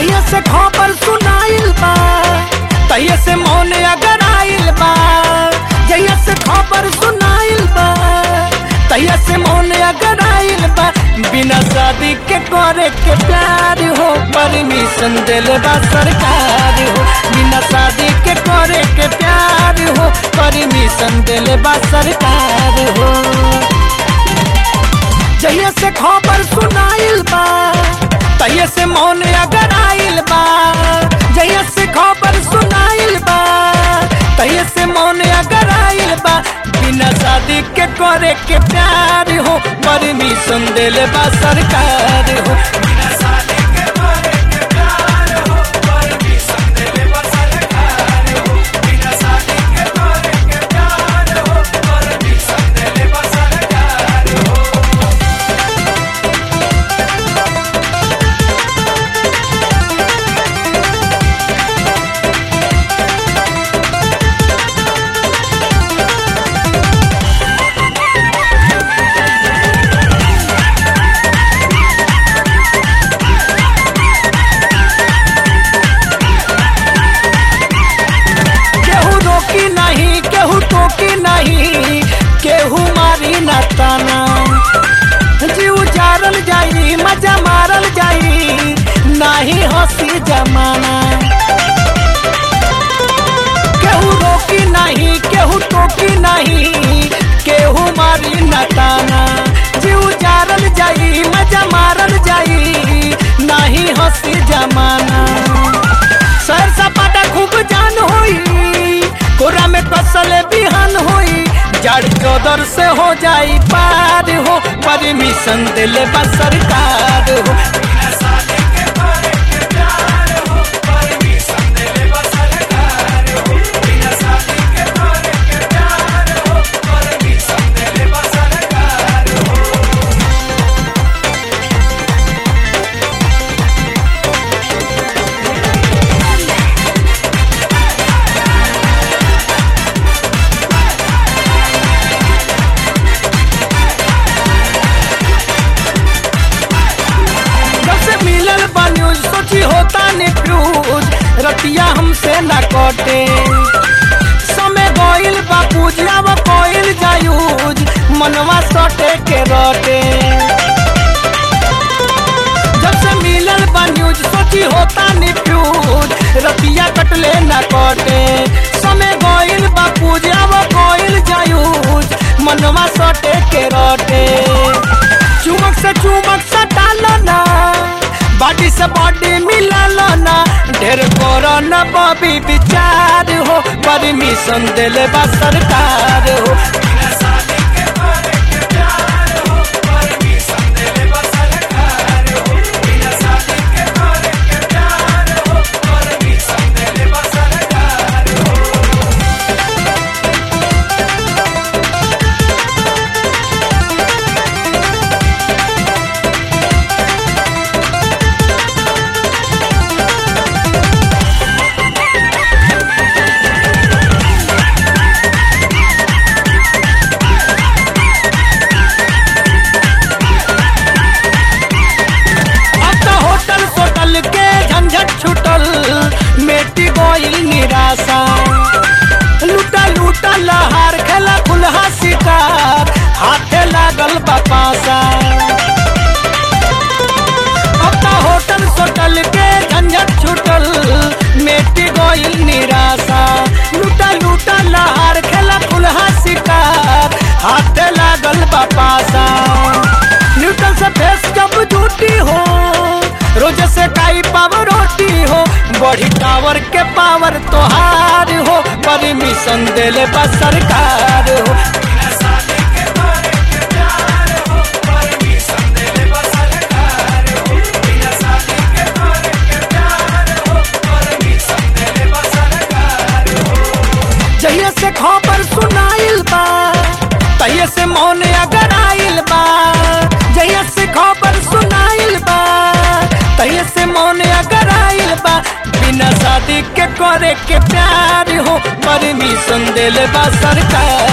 जहिया से खबर सुनाइल बा तहिया से मौन अगर आइल बा जहिया से खबर सुनाइल बा तहिया से मौन अगर आइल बा बिना शादी के करे के प्यार हो परमिशन दिल बा सरकार हो बिना शादी के करे के प्यार हो परमिशन दिल बा सरकार हो जहिया से खबर सुनाइल बा तहिया से मौन अगर आइल बा जहिया से खबर सुनाइल बा तहिया से मौन अगर आइल बा बिना शादी के करे के प्यार हो परमिशन दिल बा सरकार हो बिना शादी के करे के प्यार हो परमिशन दिल बा सरकार हो बिना शादी के करे के प्यार हो परमिशन दिल बा सरकार हो केहू रोकी नहीं केहू टोकी नहीं केहू मारी ना ताना जीव जारल जाई मजा मारल जाई नाही हंसी जमाना केहू रोकी नहीं केहू टोकी नहीं केहू मारी ना ताना जीव जारल जाई मजा मारल जाई नाही हंसी जमाना सर सपाटा खूब जान होई कोरा में कसल बिहान होई जड़ चौदर से हो जाई पार हो परमिशन दिल बा सरकार हो जब से मिलल बा न्यूज सोची होता निफ्यूज रतिया हमसे न कटे समय गोइल बा पूजिया व कोइल जायूज मनवा सटे के रटे जब से मिलल बा न्यूज सोची होता निफ्यूज रतिया कटले न कटे समय गोइल बा पूजिया व कोइल जायूज मनवा सटे के रटे चुमक से चुमक सटालो ना बॉडी से बॉडी मिलालो ना ढेर करो ना बॉबी विचार हो परमिशन दिले बा सरकार हो अब तो होटल सोटल के झंझट छुटल मेटी गोइल निराशा लूटा लूटा लहार खेला खुलहा शिकार हाथे लागल बपासा अब तो होटल सोटल के झंझट छुटल मेटी गोइल निराशा लूटा लूटा लहार खेला खुलहा शिकार हाथे लागल बपासा न्यूटन से फेस जब झूठी हो रोज से काई पावर रोटी हो बड़ी टावर के पावर तोहार हो परमिशन दिले बा सरकार हो जहिया से खबर सुनाइल बा तहिया से मौन अगर आइल बा जहिया से खबर सुनाइल बा तहिया से मौन अगर आइल बा बिना शादी के करे के प्यार हो परमिशन दिल बा सरकार